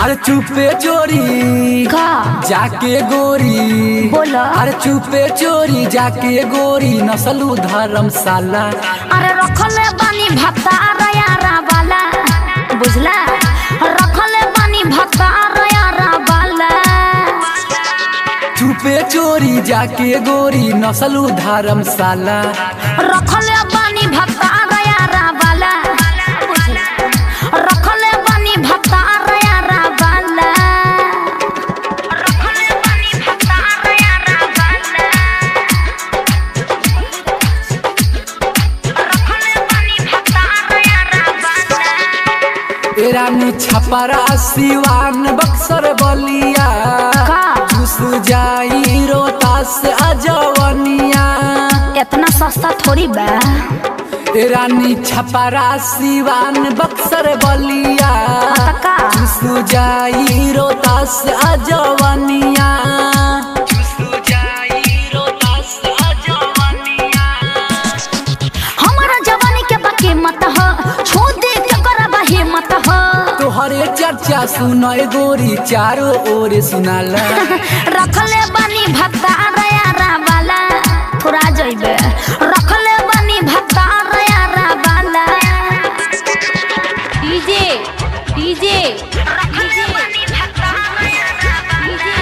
अरे चुपे चोरी का जाके गोरी बोला। अरे चुपे चोरी जाके गोरी नसलू धर्मशाला अरे रखले बानी भत्ता यारा वाला बुझला रखले बानी भत्ता यारा वाला चुपे चोरी जाके गोरी नसलू धर्मशाला रखले बानी भत्ता यारा वाला बुझला रखले बानी भत्ता यारा वाला रखले बानी भत्ता यारा वाला रखले बानी भत्ता यारा वाला ए रानी छपरा सिवान बक्सर बलिया का? घुस जाई रोतास अजवनिया इतना सस्ता थोड़ी बा ए रानी छपरा सिवान बक्सर बलिया का? घुस जाई रोतास अजवनिया हमारा जवानी के बाकी मत हो छू दे के करबा हिम्मत हो तोहरे चर्चा सुनय गोरी चारों ओर सुनाला रखले बानी भत्ता यारा वाला थोड़ा जइबे रखले बानी भत्ता यारा वाला डीजे डीजे रखले बानी भत्ता यारा वाला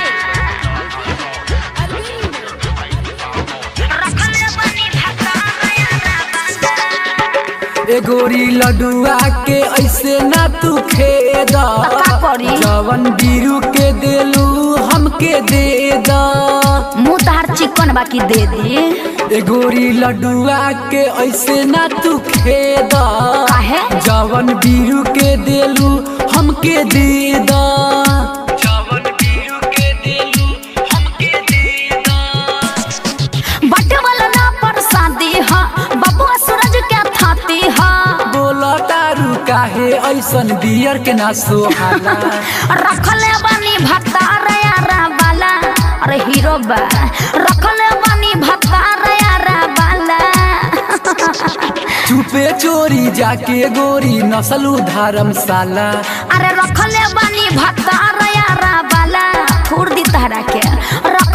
रखले बानी भत्ता यारा वाला ए गोरी लडुआ के ऐसे ना तू खेदा का करी? जवन बीरू के देलू हमके दे दा मुंह तार चिकन बाकी दे दी ए गोरी लडुआ के ऐसे ना तू खेदा काहे? जवन बीरू के देलू हमके दे दा जवन बीरू के देलू हमके दे दा बटे वाला ना परसादी हा बबुआ सूरज के थाती हा बोला तारू काहे ऐसन बियर के ना सोहाला रखले बानी भत्ता यारा वाला अरे हीरो बा रखले बानी भत्ता यारा वाला चुपे चोरी जाके गोरी नसलू धर्मशाला अरे रखले बानी भत्ता यारा वाला थोड़ दी तहरा के रख